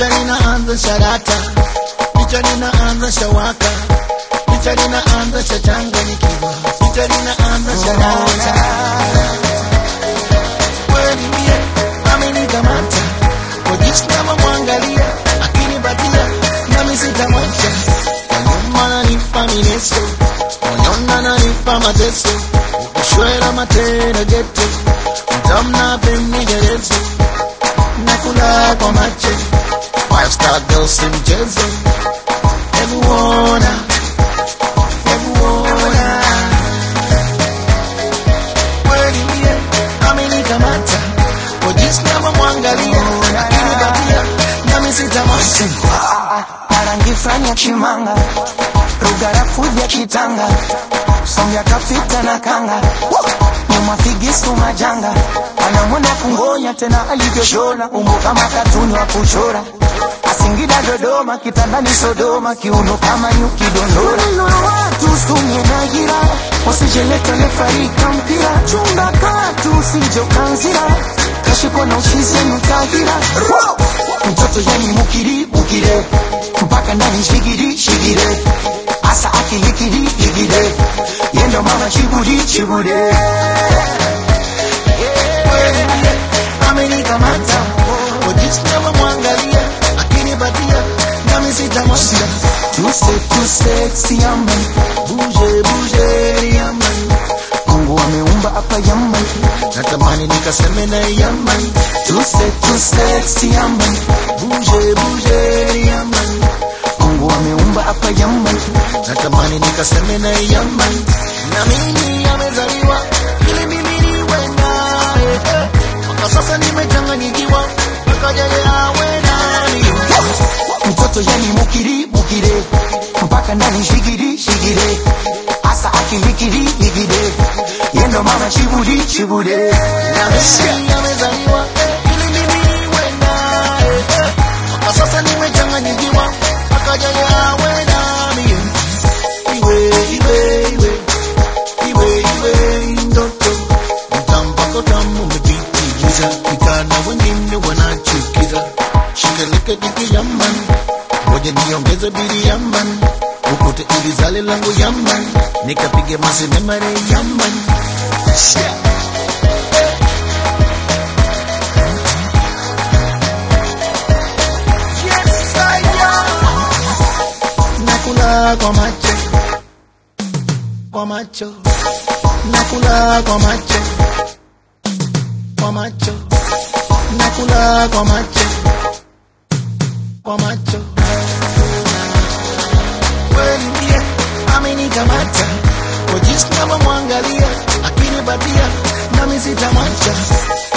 picha linaanza sharata, picha linaanza shawaka, picha linaanza shachanganyikiwa, picha linaanza sharata. Kweli mie amenikamata kwa jinsi navyomwangalia, akinipatia nami sitamwacha. Kwa nyuma nanipa mineso, moyoni ananipa mateso, ukishwela matera geto, mtamna pemnigerezo nakula kwa macho five star girl si mchezo hebu ona hebu ona kweli mie amenikamata kwa jinsi navyomwangalia akinipatia nami sitamwacha Arangi fulani ya chimanga Rugarafu ya kitanga Sombya kapita na kanga Nyuma figisu majanga Anamwona kungonya tena alivyoshona Umbo kama katuni wa kuchora Asingida Dodoma kitandani Sodoma Kiuno kama nyuki dondora Maneno ya watu sumye na gira Usijeleta lefarika mpira Chunga katu usijokanzira Kashiko na uchizi nutahira Mtoto yani mukiri mukire Mpaka ndani shigiri shigire Asa akilikiri ligire Yendo mama chibudi chibude kweli mie amenikamata kwa jinsi navyomwangalia akinipatia nami sitamwacha Tuse tuse yaman buje buje yaman Mungu ameumba hapa yaman natamani nikaseme na yaman Tuse tuse yaman buje buje yaman Mungu ameumba hapa yaman natamani nikaseme na yaman na mimi amezaliwa ili mimi niwe naye eh. mpaka sasa nimechanganyikiwa mpaka yeye awe nani Mtoto yani mukiri mukire Mpaka ndani shigiri shigire Asa akilikiri ligire Yendo mama chibudi chibude na mimi amezaliwa ili mimi niwe naye eh. mpaka sasa nimechanganyikiwa mpaka yeye awe nami iwe iwe iwe iwe iwe ndoto mtampako tamu umepitiliza vijana wengine wanachukiza shikaleke diki yaman ngoja niongeze bili yaman ukute ili zale langu yaman nikapige masenemare yaman yeah. Yes, I am. Nakula kwa macho kwa macho nakula kwa macho kwa macho nakula kwa macho kwa macho kweli ndiye amenikamata kwa jinsi navyomwangalia akinipatia nami sitamwacha